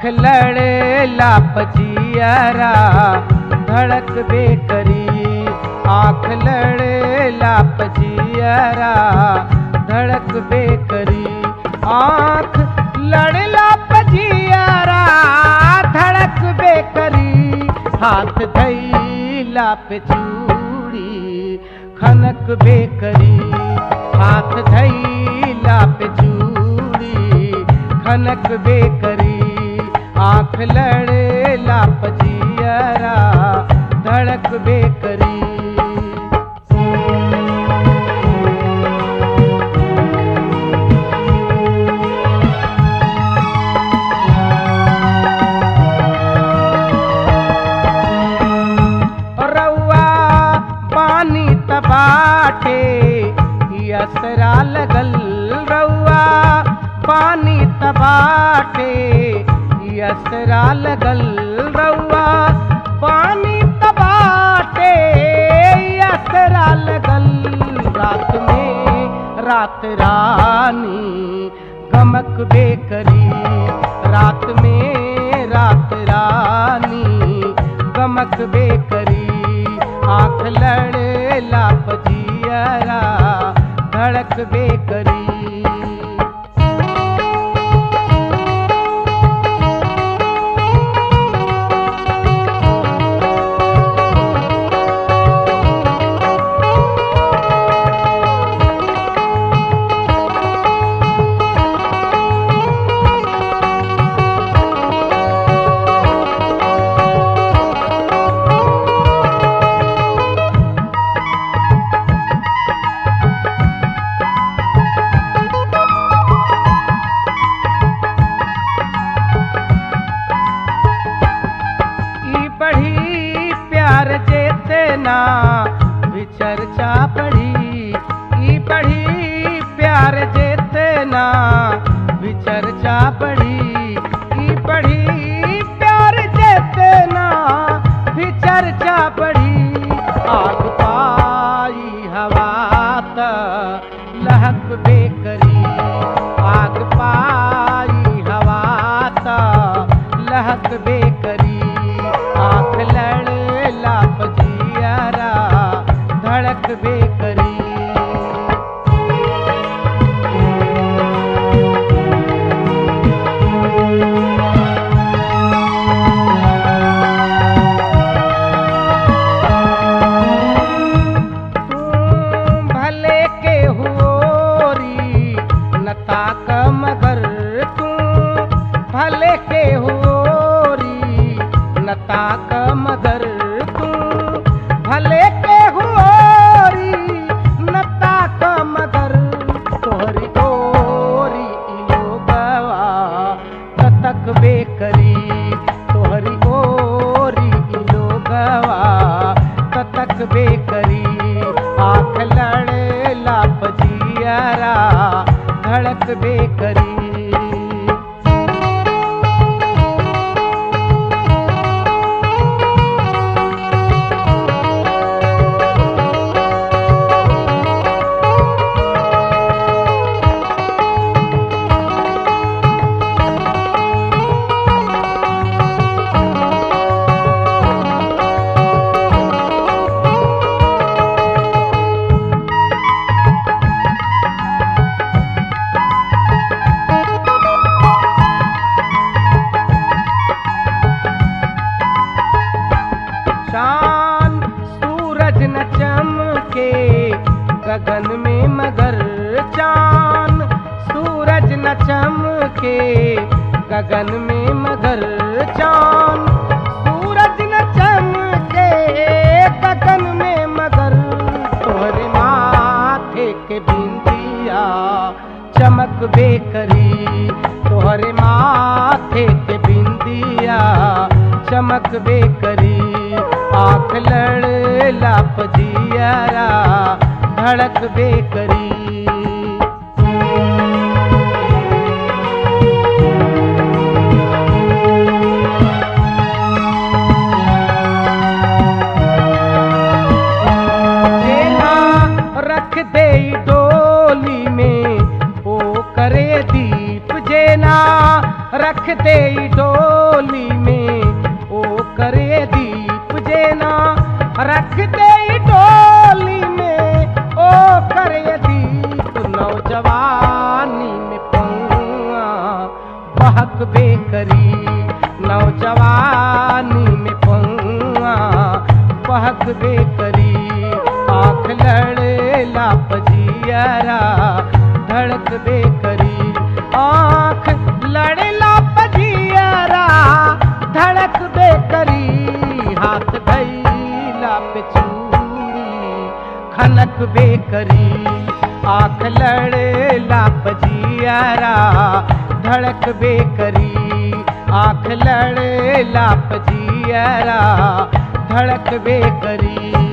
लड़े लापजियरा धड़क बेकरी आँख लड़े लापजियरा धड़क बेकरी आँख लड़े लापजियरा धड़क बेकरी हाथ धैला पे चूड़ी खनक बेकरी हाथ धैला पे चूड़ी खनक बेकरी आँख लड़े लापजियरा धड़क बेकरी रउआ पानी तबाटे असरा लगल रउआ पानी तबाटे असरा लगल रउआ पानी तबाटे असरा लगल रात में रात रानी गमक बेकरी रात में रात रानी गमक बेकरी आँख लड़े लापजियरा धड़क बेकरी ई बढ़ी प्यार चेतना विचर्चा बढ़ी ई बढ़ी प्यार चेतना विचर्चा बढ़ी ई बढ़ी प्यार चेतना विचर्चा बढ़ी आग पाई हवा त लहक बेकरी आग पाई हवा त लहक बेकरी आँख लड़ लापजियरा धड़क बेकरी तुम भले के होरी नता क मगर तुम भले के होरी नता क मगर तुम भले के होरी नता क मगर तोहरी गोरी इलोगवा कतक बेकरी तोहरी गोरी इलोगवा कतक बेकरी आँख लड़े लापजियरा धड़क बेकरी चांद सूरज न चमके गगन में मगर चांद सूरज न चमके गगन में मगर चांद सूरज न चमके गगन में मगर तोहरे माथे के बिंदिया चमक बेकरी तोहरे माथे के बिंदिया चमक बेकरी आँख लड़ लापजियरा धड़क बेकरी जेना रख दे डोली में ओ करे दीप जेना रख दे डोली जियरा धड़क बे करी आँख लड़ला पजियरा धड़क बे करी हाथ धैला पे चूड़ी खनक बे करी आँख लड़ला पजियरा धड़क बे करी आँख लड़ला पजियरा धड़क बे करी